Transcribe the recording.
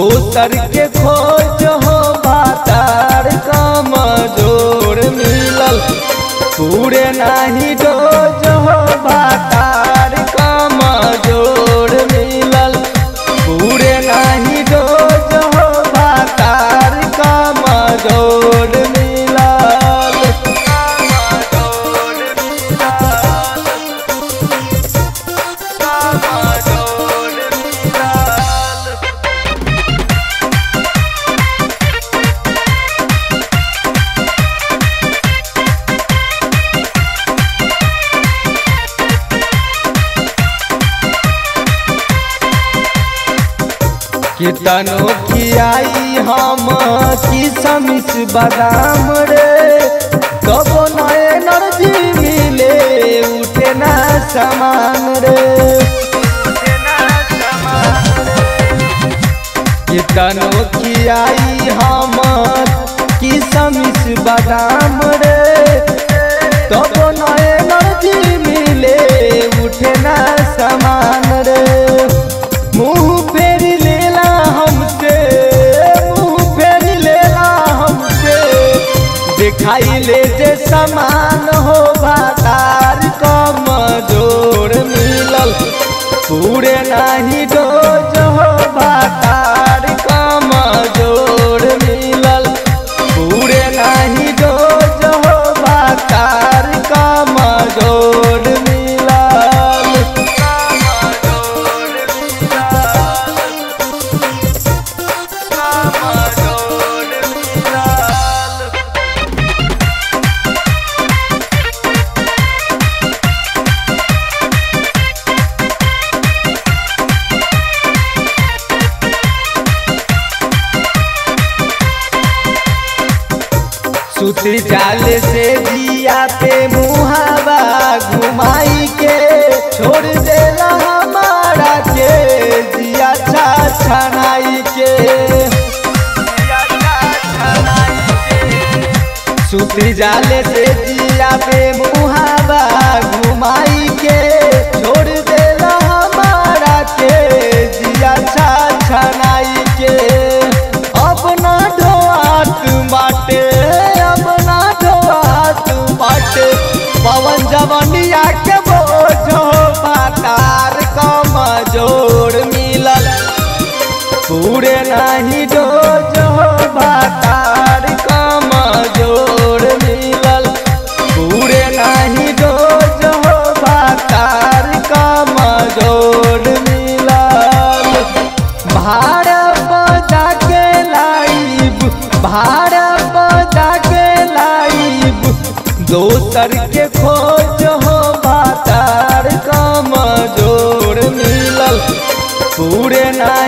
दोसर के खोज हो बातार कमजोर मिलल पूरे नाही डोज हो बातार कमजोर मिलल पूरे नाही डोज हो बातार कमजोर मिलल कमजोर मिलल कमजोर मिलल कितनो खियाई हम किसमिस बादाम रे कबो न एनर्जी मिले उठे ना समान रे कितनो खियाई हम किसमिस बादाम रे कबो न एनर्जी मिले उठे ना समान रे मुंह फेर लेला हमसे मुंह फेर लेला हमसे दिखाई ले जे समान हो भातार कमजोर मिलल पूरे नाही डोज हो भातार कमजोर मिलल पूरे नाही डोज हो भातार कमजोर मिलल कमजोर मिलल कमजोर मिलल सुती जाल से जिया पे मुहावा घुमाई के छोड़ देला हमारा के जिया छा छनाई के सुती जाल से जिया पे मुहावा घुमाई के छोड़ देला हमारा के जिया छा छनाई के अपना ढोआत बाटे अपना ढोआत बाटे पवन जवनिया के बोझो बातार कमजोर मिलल पूरे नाही डोज हो बातार कमजोर मिलल पूरे नाही डोज हो बातार कमजोर मिलल भाड़ बजा के लाइब भाड़ बजा के लाइब दोसर के खोज हो बातार कमजोर मिलल पूरे ना